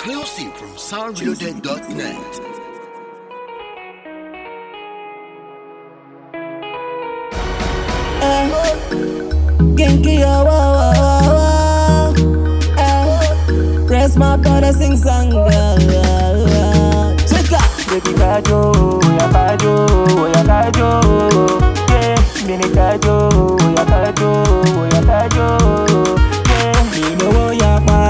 Exclusive from soundreloaded.net. Kinky, oh, oh, oh, oh, oh. Eh. Press my brother sing song. oh, oh, oh. Check out. Baby kajo, oya kajo, oya kajo, yeah. Mini kajo, oya kajo, oya kajo, yeah. Me know what ya pa.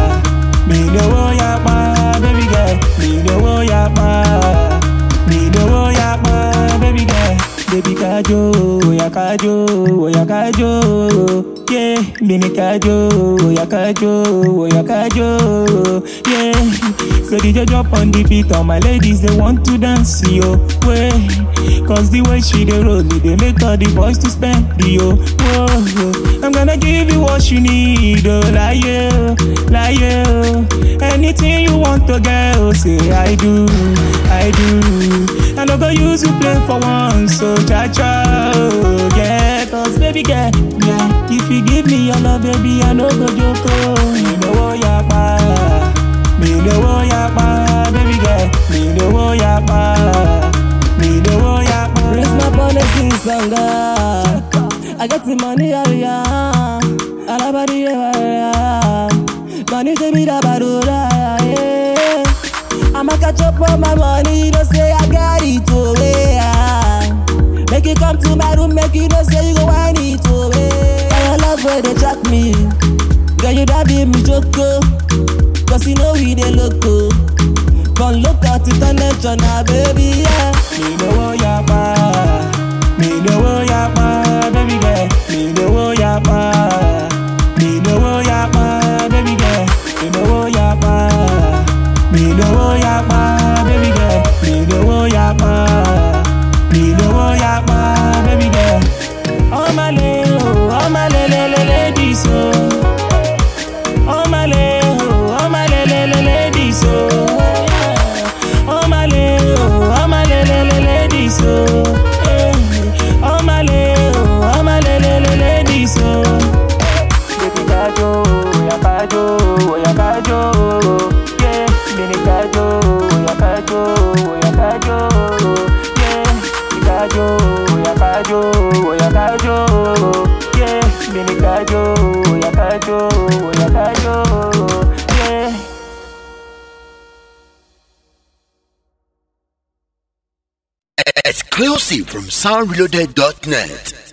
Me know what ya pa, baby girl. Me know what ya pa. Me know what ya pa, baby girl. Baby kajo, oya kajo, oya kajo, yeah. Mini kajo, oya kajo, oya kajo, yeah. So DJ jump on the beat, all my ladies they want to dance, yo. Way, cause the way she dey roll it, they make all the boys to spend, yo. Whoa, I'm gonna give you what you need, oh, like you, like you. Anything you want to get, oh, say I do, I do. I no go use you play for once, so cha cha, oh, yeah. Cause baby girl, yeah. If you give me your love, baby, I no go joke, oh. You know what ya pa. Me know what ya pa, baby girl. Me know what ya pa. Me know what ya pa. Raise my bonnet, sing song. ah. I got the money, oh yeah. Alabadi, yeah. Money to me, da badura, yeah. I'ma catch up on my money, you know say I got it away. Yeah. Make you come to my room, make you know say you go want it away. I love where they track me, girl you da be me joko, cause you know we dey loco. Come look at it on the channel, baby, yeah. Me know what ya pa, me know what ya pa, baby girl. Me know what ya pa, me know what ya pa, baby girl. Me know what ya pa. Me know what ya pa, baby girl. Me know what ya pa. Me know what ya pa, baby girl. Oh my lady, oh my lady, ladies, oh. Oh my lady, oh my lady, ladies, oh. Oh my lady, oh my lady, ladies, oh. Eh. Oh my lady, oh my lady, ladies, oh. Baby kajo, oya kajo, oya kajo, yeah. Mini kajo, oya kajo, oya kajo, yeah. Mini kajo, oya kajo, oya kajo, yeah. Mini kajo, oya kajo, oya kajo, yeah. Exclusive from soundreloaded.net.